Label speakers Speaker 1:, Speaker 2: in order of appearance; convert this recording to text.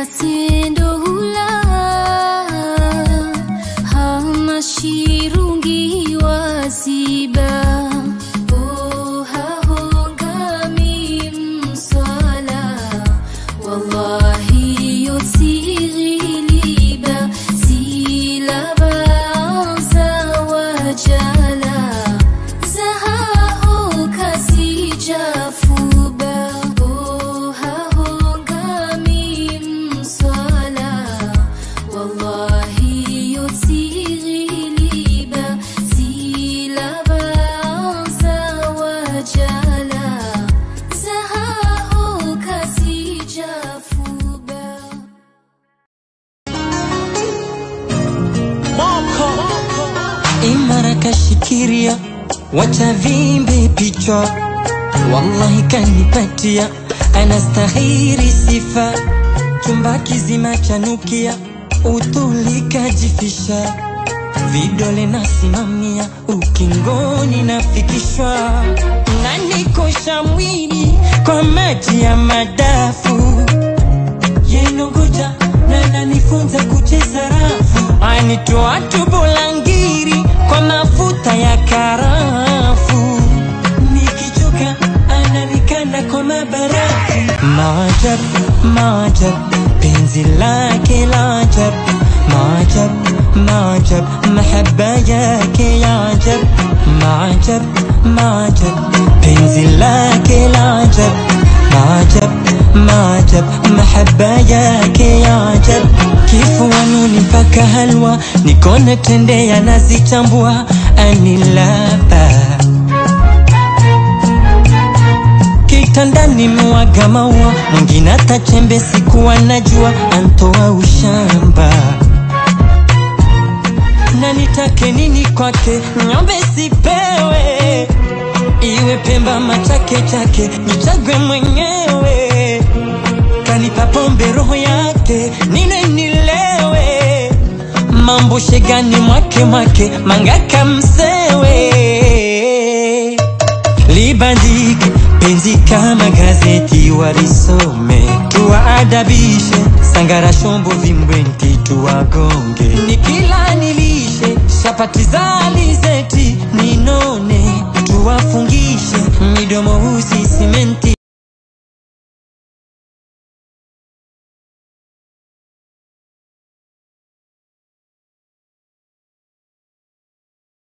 Speaker 1: kasendo hula hama shirungi waziba Oh, hahongami mswala wallahi yotsiriliba silabaanza wajala zahaho kasijafuba Oh, hahongami mswala wallahi yotsiriliba silabaanza wajala zahaho kasijafuba
Speaker 2: imara kashikiria wacha vimbe pichwa wallahi kanipatia anastahiri sifa chumba kizima chanukia utulikajifisha vidole nasimamia ukingoni nafikishwa nanikosha mwili kwa maji ya madafu yenongoja na nanifunza kucheza rafu anitoa tubulangiri kwa mafuta ya karafu nikichoka ananikanda kwa mabarafu maajabu maajabu penzi lake la ajabu maajabu maajabu mahaba yake ya ajabu maajabu maajabu penzi lake la ajabu maajabu maajabu mahaba yake ya ajabu kifuanuni mpaka halwa nikone tende yanazichambua anilapa kitandani mwaga maua mwingine hata chembe sikuwa najua antoa ushamba na nitake nini kwake nyombe sipewe iwe pemba machake chake nichagwe mwenyewe kanipa pombe roho yake nine nilewe mambo shegani mwake mwake mangaka msewe libandike penzi kama gazeti walisome tuwaadabishe sangara shombo vimbwenti tuwagonge nikila nilishe shapati za alizeti ninone tuwafungishe midomo